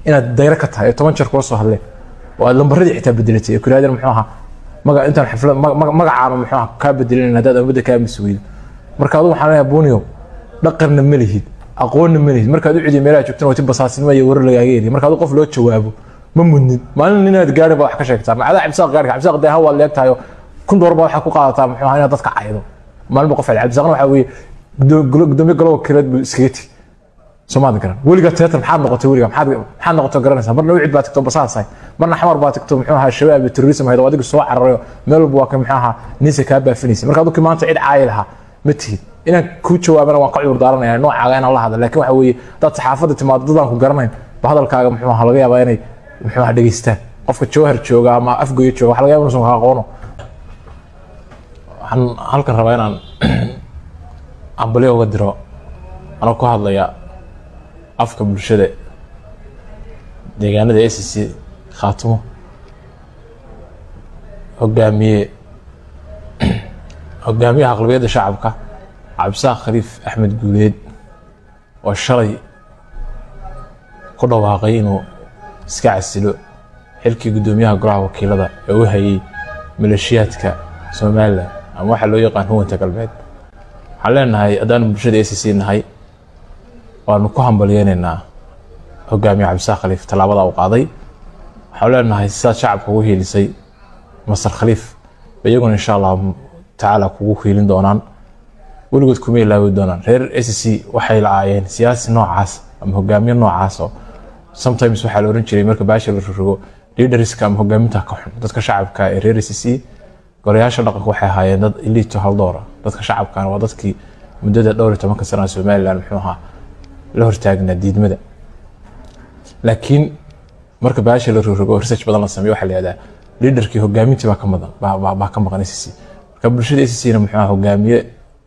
inaad dayro ka tahay oo toban jeer kula soo hadleen oo aad lambaradii xitaa bedelatay oo kuraadeen muxuu ahaa maga intaan xaflad ma- ma- magacaana muxuu ahaa kaa bedelin haddaad ummadda kaa misi weydo marka adigu waxaan leeyahay buniyo dhaqanna ma lihid aqoonna ma lihid markaad u cidiyo meelaha joogtana wati basaasnimo iyo warar lagaaga eriya marka adigu qof loo jawaabo ma mudnin maalin inaad gaarin baa wax ka sheegtaa macadaa cabdisaaq gaarka cabdisaaq dee hawaad leegtahayo kun door baa waxaa ku qaadataa muxuu ahaa inaad dadka caydo maalinba qof cabdisaaqna waxaa weeye gudo- gudo- gudoomiye galowa kireed buu iskaga tegi soomaad garan weligaa teatar maxaad noqotay weligaa maxaad maxaad noqotay garanaysaa marna wicid baa tagto basaasahay marna xamar baa tagto muxuu ahaa shabaab iyo terrorism hayd oo adiga soo cararayo meel walba waa ka muxuu ahaa ninsa kaa baafinaysa marka adukii maanta cid caayi lahaa ma tihid inaan kuu jawaabana waan ka cudur daaranaya noocaaga inaan la hadla laakiin waxa weeye dad saxaafadda timaado dadaan ku garanayn ba hadalkaaga muxuu ahaa laga yaabaa inay muxuu ahaa dhegeystaan qofka jawhar jooga ama afgoyo jooga waxa laga yaaba inuusan ka aqoono waxaan halkan rabaa inaan ambalyo uga diro anoo ku hadlaya afka bulshada deegaanada s c khaatimo hogaamiye hogaamiyaha aqlabiyadda shacabka cabdisaaq khaliif axmed guuleed oo shalay ku dhawaaqay inuu iska casilo xilkii guddoomiyaha golaha wakiilada ee u hayay maleeshiyaadka somalilan ama waxaa loo yaqaan huwanta galbeed waxaan leenahay haddaanu bulshada s c nahay waanu ku hambalyeynaynaa hogaamiye cabdisaaq khaliif tallaabada uu qaaday waxaan leenahay sidaad shacabka ugu hiilisay masar khaliif ba iyaguna insha allahu tacaala kugu hiilin doonaan weligood kuma ilaawi doonaan reer s c waxay la-aayeen siyaasi noocaas ama hogaamiye noocaas oo sometimes waxaa la oran jiray marka baasha la rogo leaderska ama hogaaminta ka xun dadka shacabka ee reer s c golayaasha dhaqanka waxay ahaayeen dad elito haldoora dadka shacabkana waa dadkii muddada dhowr iyo tobanka sana somalilan muxuu ahaa la hortaagnaa diidmada laakiin marka baasha la rogo research badan la sameeyo waxaa la yihahdaa leaderkii hogaamintii baa ka madan baa- baa baa ka maqan s c marka bulshada s c na muxuu ahaa hogaamiye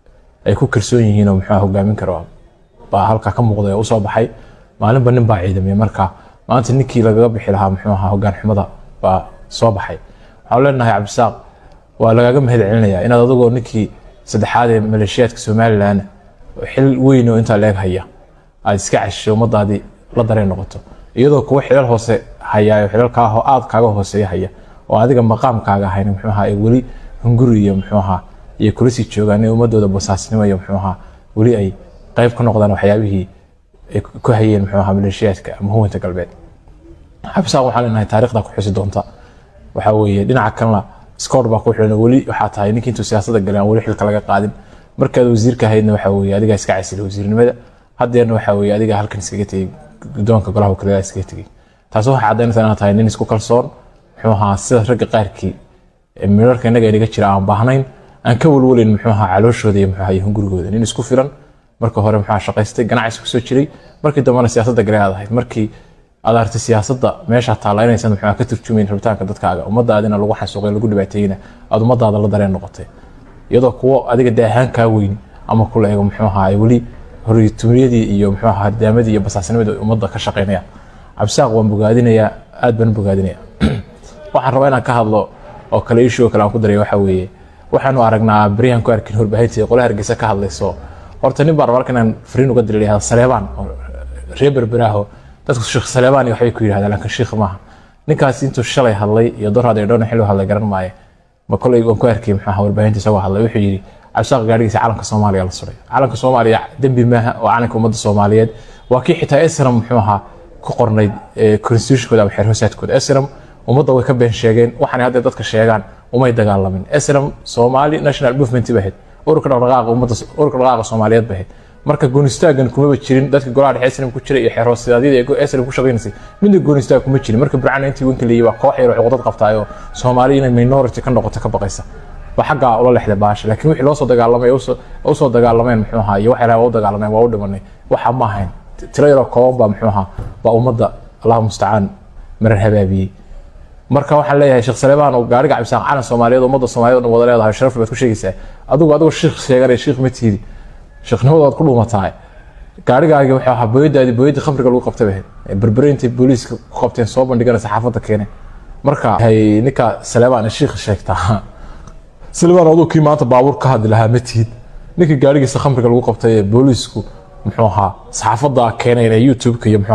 ay ku kalsoon yihiin oo muxuu ahaa hogaamin karo baa halkaa ka muuqday oo usoo baxay maalinba nin baa ciidamay marka maanta ninkii lagaga bixi lahaa muxuu ahaa hogaan xumada baa soo baxay waxaan leenahay cabdisaaq waa lagaaga mahad celinayaa inaad adigoo ninkii saddexaad ee maleeshiyaadka somalilan oo xil weyn oo intaa leeg haya aad iska cashishay ummadaadii la dareen noqoto iyadoo kuwa xilal hoose hayaayo xilalkaa ho- aad kaaga hooseeya haya oo adiga maqaamkaaga ahayn muxuu ahaa ee weli hunguri iyo muxuu ahaa iyo kula sii joogaan in ummadooda basaasnimo iyo muxuu ahaa weli ay qayb ka noqdaan waxyaabihii ay ku ku hayeen muxuu ahaa maleeshiyaadka ama huwanta galbeed xabsaaq waxaan leenahay taariikhda ku xusi doonta waxaa weeye dhinaca kalena scoor baa ku xilan weli waxaa tahay ninkii intuu siyaasadda galay aan weli xilka laga qaadin markaad wasiirka ahaydna waxaa weeye adigaa iska casila wasiirnimada haddeerna waxaa weeye adigaa halkan iskaga tegey guddoonka golaha wakiilada iskaga tegey taas waxay caddaynaysaa inaad tahay nin isku kalsoon muxuu ahaa sida ragga qaarkii ee mirarka innaga inaga jira aan baahnayn aan ka walwalayn muxuu ahaa calooshooda iyo muxuu ahaa iyo hungurigooda nin isku filan marka hore muxuu ahaa shaqaystay ganacsi kusoo jiray markii dambena siyaasadda galay aad ahayd markii aad aragtay siyaasadda meesha taalla inaysan muxuu ahaa ka turjumayn rabitaanka dadkaaga ummadaadina lagu xasuuqay lagu dhibaateeyna aad ummadaada la dareen noqotay iyadoo kuwo adiga dee ahaan kaa weyn ama kula eego muxuu ahaa ay weli horitumiyadii iyo muxuu ahaa hardaamadii iyo basaasnimadii ay ummadda ka shaqaynayaan cabdisaaq waan bogaadinayaa aad baan u bogaadinayaa waxaan rabaa inaan ka hadlo oo kale issue oo kale aan ku daray waxaa weeye waxaanu aragnaa beryahan ku arkin warbaahintii qole hargeysa ka hadlayso horta nin baan rabaa halkan inaan fariin uga diray lahada saleebaan oo reer berberaaho dadku sheekh saleebaan iyo waxbay ku yidhahdaan laakiin sheekh maaha ninkaas intuu shalay hadlay iyo dorhad iyo dhowna xilli u hadlay garan maaye ma kolay waan ku arkay muxuu ahaa warbaahinta isagoo hadlay wuxuu yidhi cabdisaaq gaadhigiisa calanka soomaaliya la suray calanka soomaaliya dembi maaha oo calanka ummadda soomaaliyeed waa kii xitaa esram muxuu ahaa ku qornayd eh, constitutionkooda ama xeer hoosaadkooda esram ummadda way ka been sheegeen waxaanay hadda dadka sheegaan umay dagaalamin esram somali national movement ba ahayd ururka dhaqdhaqaaqa ummadda ururka dhaqdhaqaaqa soomaaliyeed ba ahayd marka goonistaagan kumaba jirin dadka golaha dhexe esram ku jira iyo xeer hoosaadyada ee esram ku shaqaynaysay midna goonistaag kuma jirin marka burcana intii wanka leeyay waa koox yar oo cuqdad qabtaayoo soomaali inay minority ka noqoto ka baqaysa ba xaggaa ula lexda baasha laakiin wixii loo soo dagaalamay u soo dagaalameen muxuu ahaa iyo waxay u dagaalameen waa u dhimanay waxa ma ahayn tiro yaroo kooban baa muxuu ahaa baa ummadda allahu mustacaan marar habaabiyey marka waxaan leeyahay sheekh saleebaan oo gaariga cabsaan calan soomaaliyeed ummadda soomaaliyeed oo dhan wada leedahay sharaf baad ku sheegaysaa adigu adigu sheekh sheeganay sheekh ma tiidi sheekhnimadaad ku dhuumataa gaarigaagi wuxuu ahaa booyadaadi booyadii khamriga lagu qabtay bahayd berbere intay booliiska ku qabteen soo bandhigana saxaafadda keeneen marka hay ninka saleebaan sheekh sheegtaa saleebaan aduu kii maanta baabuur ka hadli lahaa ma tihid ninkii gaarigiisa khamriga lagu qabtay ee booliisku muxuu ahaa saxaafadda keeneen ee youtube-ka iyo muxuu ahaa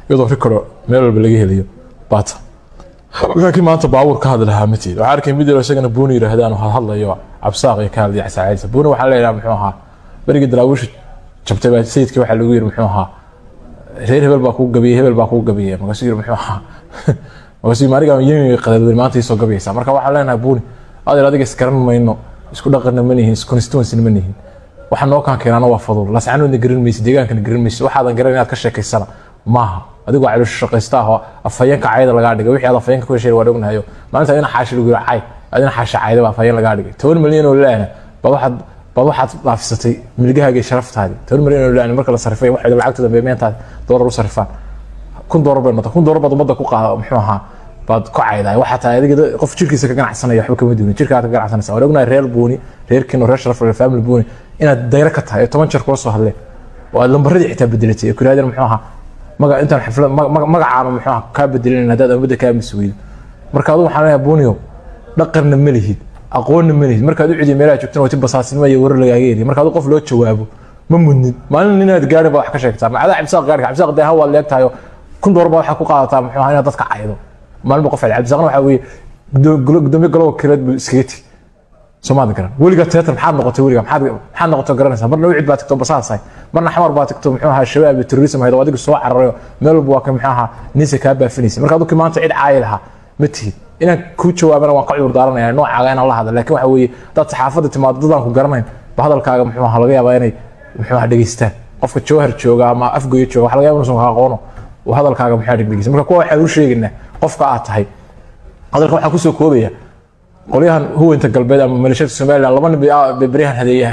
iyadoo rikoro meel walba laga helayo baata laakiin maanta baabuur ka hadli lahaa ma tiid waxaa arkay mid yaro isagana buuni yidhaahdaan oo hadlayo cabsaaq iyo ka hadlaya casaacaysa buuni waxaa leeyahaa muxuu ahaa berigii daraawiisha jabtay baa sayidkii waxaa lagu yiri muxuu ahaa reer hebel baa kuu gabiyey hebel baa kuu gabiyey markaasuu yiri muxuu ahaa markaasuu maariga yemi qadadwey maanta iisoo gabayaysaa marka waxaan leenahay buuni adeer adiga isgaran mayno isku dhaqanna ma nihin isconstituencyna ma nihin waxa noo kaan keenaana waa fadul lascanoodna garan maysid deegaankana garan maysid waxaadan garan inaad ka sheekaysana maaha adigoo caloosho shaqaysta ah oo afhayeenka cayda lagaa dhigay wixii aad afhayeenka ku heshay waa dhognahayo maalinta adina xaashi lagu yiri cay adina xaashi cayda baa afhayeen lagaa dhigay toban milyan oo laana bad waxaad bad waxaad dhaafisatay milgahaaga iyo sharaftaadi toban milyan oo laana marka la sarifay waxay lacagta dambe meentaad doolar u sarifaan kun doolar bay noqotay kun doolar baad ummadda ku qaada muxuu ahaa baad ku caydaay waxaa tahay adiga qof jirkiisa ka ganacsanaya waxba kama duunin jirkaad ka ganacsanaysa waan ognahay reer buuni reer kino reer sharaf reer family buuni inaad dayro ka tahay ee toban jeer kula soo hadleen oo aad lambaradii xitaa bedelatay ee kuraadeen muxuu ahaa maga intaan xaflad magacaana muxuu ahaa kaa bedelinayn haddaad ummadda kaa mis weydo marka adigu waxaan leeyahay buuniyow dhaqanna ma lihid aqoonna ma lihid markaad u cidiyo meelaha joogtana wati basaasnimo iyo warar lagaaga heliya marka adigu qof loo jawaabo ma mudnin maalin inaad gaarin baa wax ka sheegtaa macdaa cabsaaq gaarka cabsaaq dee hawaad leegtahayo kun doolar baa waxaa ku qaadataa muxuu ahaa inaad dadka caydo maalinba qof cabdisaaqna waxaa weeye gudoomiye goloba kireed buu iskaga tegi soomaad garan weliga teatar maxaad noqotay weliga maxaad maxaad noqotay garanaysaa marna wicid baa tagto basaasahay marna xamar baa tagto muxuu ahaa shabaab iyo terrorism hayd oo adiga soo cararayo meel walba waa ka muxuu ahaa ninsa kaa baafinaysa marka aduu maanta cid caayi lahaa ma tihid inaan kuu jawaabana waan ka cudur daaranaya noocaaga inaan la hadla laakiin waxa weeye dad saxaafadda timaado dadaan ku garanayn ba hadalkaaga muxuu ahaa laga yaabaa inay muxuu ahaa dhegeystaan qofka jawhar jooga ama afgoyo jooga waxa laga yaaba inuusan ka aqoono oo hadalkaaga muxuu ahaa dhegeysan marka kuwa waxaan u sheegaynaa qofka aad tahay hadalka waxaa kusoo koobaya qolyahan huwanta galbeed ama maleeshiyada somaliland laba nin bay beryahan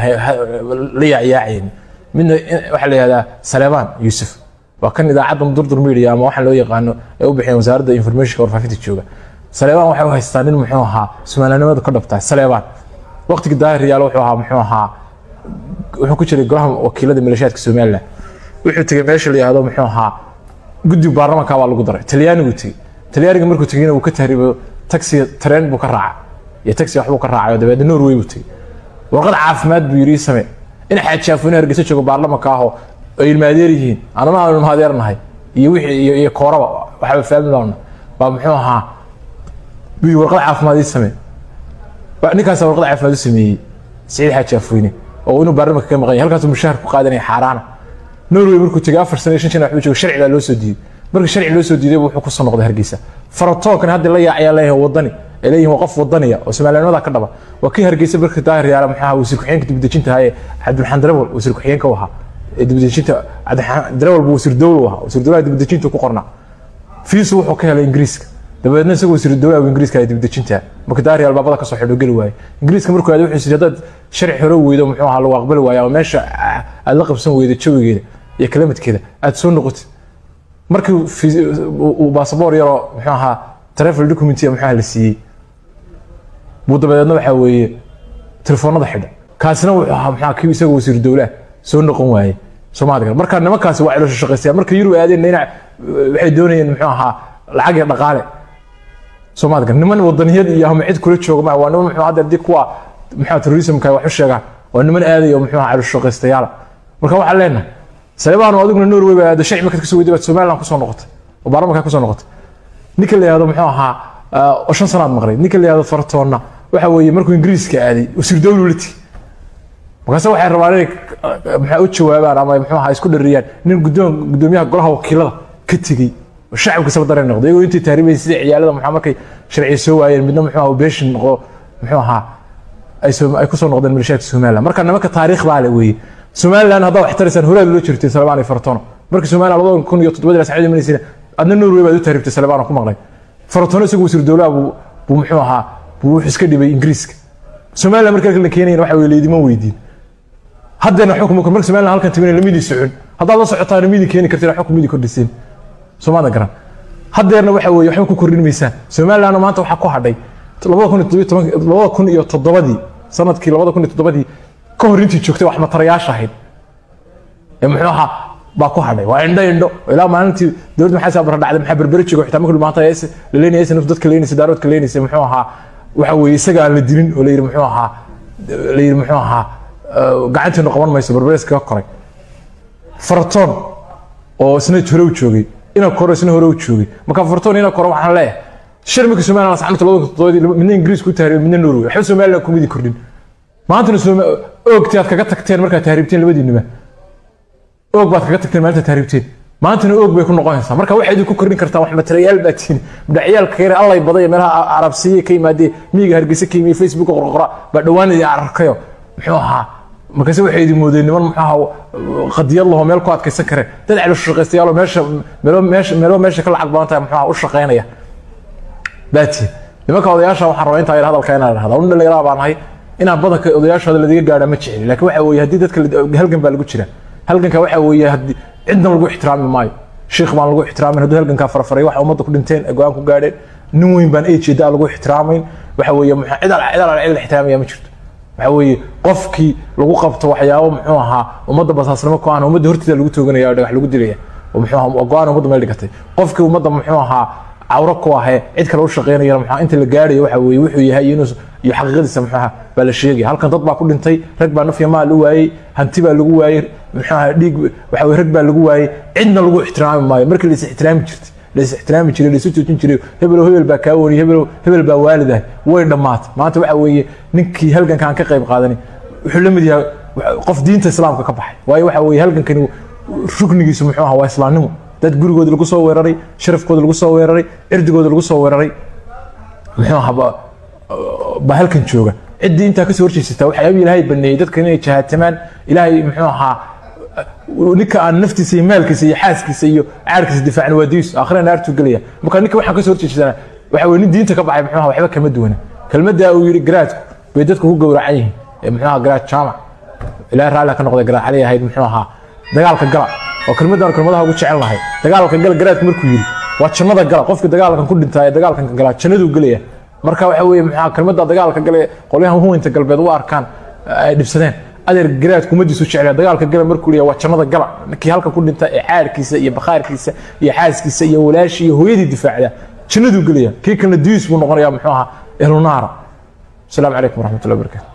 la yaayaacayeen midna waxaa la yihahdaa saleemaan yuusuf waa kan idaacadda durdur media ama waxaa loo yaqaano ee u bixiyeen wasaaradda informationka warfaafinta jooga saleebaan waxay u haystaa nin muxuu ahaa somalilanimada ka dhabtahay saleebaan waqtigii daahir yaalo wuxuu ahaa muxuu ahaa wuxuu ku jiray golaha wakiilada maleeshiyaadka somaliland wuxuu tegey meesha la yihahdo muxuu ahaa guddiga baarlamanka baa lagu daray talyaanigu tegey talyaaniga markuu tegeyna uu ka tahriibo taxi tareen buu ka raacay iyo taxi waxbuu ka raacay oo dabeedna norway buu tegey warqad caafimaad buu yidhi same in xaajaafooyin hargeysa joogo baarlamanka ahoo ay ilmaadeer yihiin anana aanu ilmaadeernahay iyo wixii iyo iyo kooraba waxaa faamilana baa muxuu ahaa buu yidhi warqad caafimaad ii same ninkaasa warqad caafimaad u sameeyey siciid xaajaafooyne oo inuu baarlamanka ka maqan yahay halkaasuu mushaahar ku qaadanaya xaaraana norway markuu tegey afar sano iyo shan shan waxbuu joogo sharci baa loo soo diiday markii sharci loo soo diiday wuxuu kusoo noqday hargeysa faratoonkan hadda la yaacayaa leeyahay wadani ay leeyihin waa qof wadaniya oo somalilanimada ka dhaba waa kii hargeysa markii daahir yaala muxuu ahaa wasiir ku-xigeenka dibadejinta ahaa ee cabdiraxmaan darawal wasiir ku-xigeenka u ahaa ee dibadejinta cabdiraxmaan darawal buu wasiir dowla u ahaa wasiir dowlaha dibadejinta ku qornaa fiisu wuxuu ka helay ingiriiska dabeedna isagoo wasiir dowlaha ingiriiska ee dibadejinta marka daahir yaal baabada kasoo xidho geli waaye ingiriiska markuu aad wuxuu yidhi haddaad sharci hore weydo muxuu ahaa lagu aqbali waaye ama meesha aad la qabsan weydo jawigeeda iyo kalamadkeeda aad soo noqotid markii uu baasaboor yaroo muxuu ahaa travel document muxuu ahaa la siiyey buu dabadeedna waxaa weeye telefoonada xidha kaasina wuxuu ahaa muxuu kii isagoo wasiir dowlaha soo noqon waaye soomaali kale marka nimankaasi waa caloosho shaqaystaya marka yurub aadeen dhinac waxay doonayeen muxuu ahaa lacag iyo dhaqaale soomaali kale niman wadaniyad iyo ama cid kula jooga maa waa niman muxuu hadda haddii kuwa muxuu terrorismka wax u sheegaan waa niman aadaya oo muxuu ahaa caloosho shaqaystayaala marka waxaan leenahay saleebaan adiguna norway baa aada sharci markaad kasoo weyday baad somaliland kusoo noqotay oo baarlamanka kusoo noqotay ninka la yihahdo muxuu ahaa oo shan sanaad maqlay ninka la yihahdo fartoonna waxa weeye markuu ingiriiska aaday wasiir dowlu la tigi markaase waxay rabaan inay maxaa u jawaabaan ama muxuu ahaa isku dhariyaan nin guddoon guddoomiyaha golaha wakiilada ka tegey oo shacabka saba dareen noqday iyagoo intay taariibayeen sida ciyaalada muxuu markay sharciya soo waayeen midna muxuu ahaa beeshin noqo muxuu ahaa ay kusoo noqdeen maleeshiyaadka somaliland marka nimanka taariikh baa le weeye somaliland haddaa wax taraysaan horaad loo jirtay salebaan iyo fartono markii somaliland labada kun iyo toddobadii la sacid imanaysiina adna norway baad u taariibtay salebaan ku maqlay fartono isagu wasiir dowlaha buu buu muxuu ahaa buu wuxuu iska dhibay ingiriiska somaliland marka la keenayna waxa weye laydima weydiin haddeena xukuma kor marka somaliland halkan timinay lamidii socon haddaad la socotaana midii keeni kartiin xukun midii kordhiseen soomaalida garan haddeerna waxa weeye waxba ku kordhin maysaan somalilandna maanta waxaa ku hadhay labada kun iyo toddobiyo toban labada kun iyo toddobadii sanadkii labada kun iyo toddobadii ka hor intii joogtay wax matarayaasha ahayd ee muxuu ahaa baa ku hadhay waa indho indho ilaa maalintii dowladda maxaa sabra dhacday maxaa berberi joogo xitaa markii maanta la leenayay naf dadka leenaysay daaroodka leenaysay muxuu ahaa waxa weeye isaga aan la dilin oo la yidhi muxuu ahaa la yidhi muxuu ahaa gacanteenu qaban mayso berberes kaga koray faratoon oo isna hore u joogay ina koro isna hore u joogay marka fartoon ina koro waxaan leeyahay sharmika somaliland saxanta labada toddobaadii midna ingiriis ku tahriib midna norway waxba somaliland kumidi kordhin maantana oogti aad kaga tagteen markaad tahriibteen labadiinaba oog baad kaga tagteen maalinta tahriibteen maantana oog bay ku noqonaysaa marka waxay idinku kordhin kartaa wax materiyaal baa tihin mudhacyaalka yare allay baday meelaha arabsiye ka yimaadee miyiga hargeysa ka yimi facebook qorqora baa dhowaan idin ararkayo muxuu ahaa markaase waxay idin moodeen niman muxuu ahaa qadiyad laho meel ku adkaysan kare dad celo shaqaystayaalo meesha meelo meesha meelo meesha ka lacag badan tahay muxuu ahaa u shaqaynaya baa tihin nimanka odayaasha waxaan rabaa intaa hadalka inaan idhahda un dhallinyaraa baan ahay inaan badanka odayaashooda ladiga gaadha ma jeceli laakiin waxa weeye haddii dadka halgan baa lagu jira halganka waxa weeye haddii cidna lagu ixtiraami maayo sheekh baan lagu ixtiraamin hadduu halgankaa farfaray waxa ummadda ku dhinteen go-aan ku gaadheen nin weyn baan ejeeda lagu ixtiraamayn waxa weeye cid al cid al cid la ixtiraamaya ma jirto waxa weeye qofkii lagu qabto waxyaabo muxuu ahaa ummadda basaasnimo ku aan ummadda horteeda lagu tooganaya oo dhagax lagu dilaya oo muxuu ahaa go-aan ummadda meel dhigatay qofkii ummadda muxuu ahaa cawro ku ahee cid kale u shaqeynaya muxuu inta la gaadhayo waxa weeye wuxuu yahay inuu iyo xaqiiqadiisa muxuu ahaa baa la sheegaya halkan dad baa ku dhintay rag baa naf iyo maal u waayey hanti baa lagu waayey muxuu ahaa dhiig waxa weye rag baa lagu waayey cidna lagu ixtiraami maayo markii la is ixtiraami jirtay la is ixtiraami jiray la isu joojin jiray hebelow hebel baa kaa woniy hebelow hebel baa waalidahay way dhammaatay maanta waxa weeye ninkii halganka aan ka qayb qaadanin wuxuu la mid yahay qof diinta islaamka ka baxay waayo waxa weeye halgankani ruknigiisu muxuu ahaa waa islaamnimo dad gurigooda lagu soo weeraray sharafkooda lagu soo weeraray cirdigooda lagu soo weeraray muxuu ahaa baa halkan jooga ciddii intaa kasoo horjeesataa waxyaaba ilaahay baneeyey dadka inay jahaatamaan ilaahay muxuu ahaa ninka aan naftiisa iyo maalkiisa iyo xaaskiisa iyo caarkiisa difaacin waa diis aakhira naartuu gelaya marka ninka waxaan kasoo horjeesanaa waxa weye nin diinta ka baxay muxuu ahaa waxba kama duwana kelmadda uu yidhi garaadku bay dadku ku gowracan yihiin ee muxuu ahaa garaad jaamac ilaahay raalli ka noqday garaad cali ahayd muxuu ahaa dagaalka gala oo kelmaddan kelmadaha ugu jecel lahay dagaalka gala garaadku markuu yidhi waa jannada gala qofka dagaalkan ku dhintaa ee dagaalkan gala jannaduu gelaya marka waxa weeye muxuu kelmadda dagaalka gale qolyahan huwinta galbeed u arkaan ay dhibsadeen adeer garaadku umadiisu jeclaya dagaalka gala markuu leeyahay waa jannada gala ninkii halkan ku dhinta ee caarkiisa iyo bakhaarkiisa iyo xaaskiisa iyo walaashii iyo hooyadii difaacda jannaduu gelaya kii kalena diis buu noqonayaa muxuu ahaa ehlunaara asalaamu calaykum waraxmatullahi wabarakatu